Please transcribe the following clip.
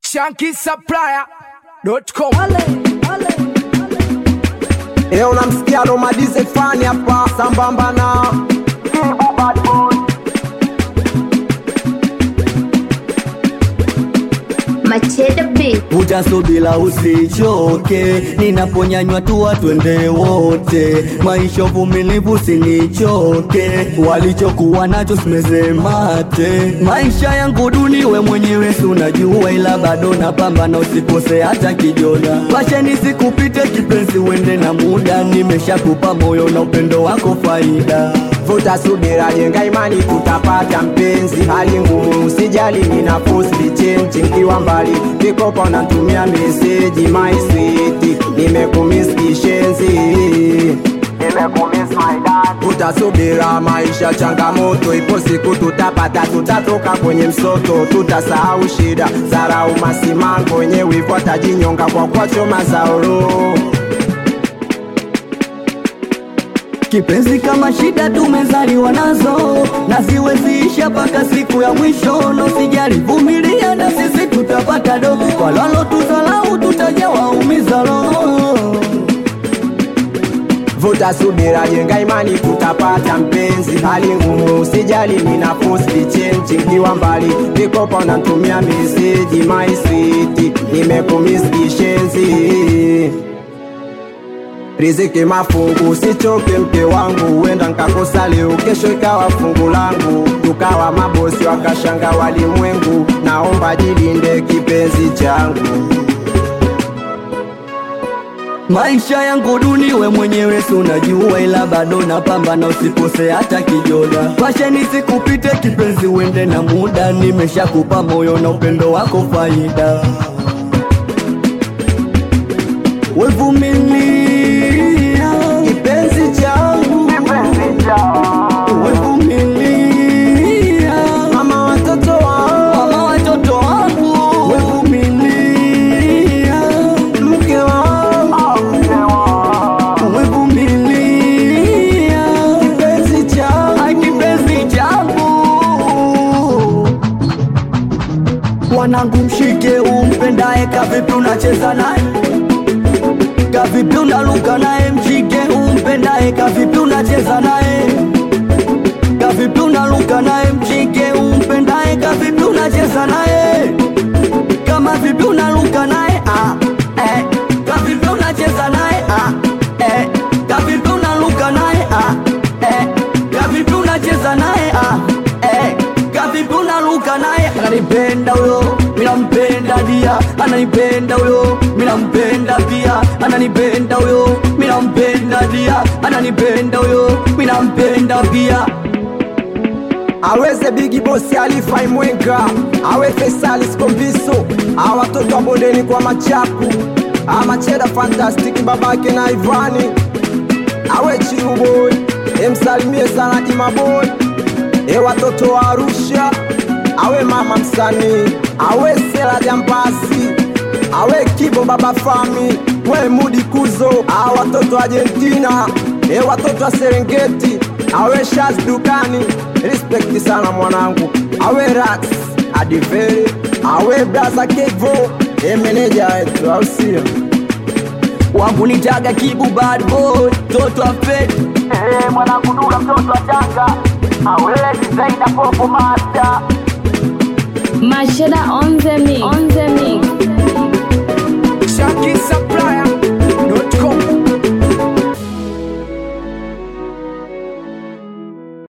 shankisupplier.com. Leo namsikia Romadize fani hapa sambamba na Kibu Bad Boy. Machete Beat. utasubila usichoke, ninaponyanywa tuwa twende wote, maisha uvumilivu sinichoke, walichokuwa nacho simeze mate, maisha yangu duni we mwenyewe si unajua, ila bado napambana, usikose hata kijona, pasheni sikupite kipenzi, uende na muda, nimeshakupa moyo na upendo wako faida Vuta subira, jenga imani, tutapata mpenzi. Hali ngumu, usijali, nina posti chenchi nkiwa mbali, kikopa natumia meseji my sweet, nimekumiss kishenzi Vuta subira, maisha changamoto, ipo siku tutapata, tutatoka kwenye msoto, tutasahau shida, zarau masimango, wenye wivu atajinyonga kwa kwachoma zaoro Kipenzi kama shida tumezaliwa nazo na ziweziisha mpaka siku ya mwisho, no sijali, vumilia na sisi tutapata do, kwa lalo tuzalau tutajawaumiza roho. Vuta subira, jenga imani, tutapata mpenzi. Hali ngumu, usijali, nina posti chenchi nkiwa mbali, vikopa unatumia meseji my sweet, nimekumiss kishenzi Riziki mafungu, usichoke mke wangu, huenda nkakosa leo, kesho ikawa fungu langu, tukawa mabosi wakashanga walimwengu. Naomba jilinde kipenzi changu. Maisha yangu duni, we mwenyewe si unajua, ila bado napambana, usikose hata kijona. Pasheni sikupite kipenzi, uende na muda, nimeshakupa moyo na upendo wako faida. Wevumilia Kipenzi changu, Wevumilia mama watoto wangu, mama watoto wangu, wevumilia mke wangu, wevumilia kipenzi changu. Ai, kipenzi changu, wanangu, mshike umpendaye, kavipi unacheza naye, kavipi unaluka naye, mshike umpendaye, kavipi unacheza naye, kavipi unaluka naye, mshike umpendaye, kavipi unacheza naye, kama vipi unaluka naye, ah, eh, kavipi unacheza naye, ah, eh, kavipi unaluka naye, ah, eh, kavipi unacheza naye, ah, eh, kavipi unaluka naye, ananipenda huyo, minampenda dia, ananipenda huyo, minampenda pia, ananipenda huyo, minampenda dia, ananipenda huyo, minampenda pia. aweze bigi bosi alifai mwenga awe fesali skombiso a watoto wa bondeni kwa machapu amacheda fantastiki babake na ivani awe chiruboy emsalimie sana imaboy e watoto wa arusha awe mama msanii awe sela jampasi awe kibo baba fami we mudi kuzo a watoto wa argentina e watoto wa serengeti awe shaz dukani respekti sana mwanangu awe rax adiveri awe braza kevo e meneja wetu au sio wangu nitaga kibu bad boy toto wa fed Eh, mwanangu Dula mtoto wa Tanga awele designer popo master Machete on the mix. On the mix.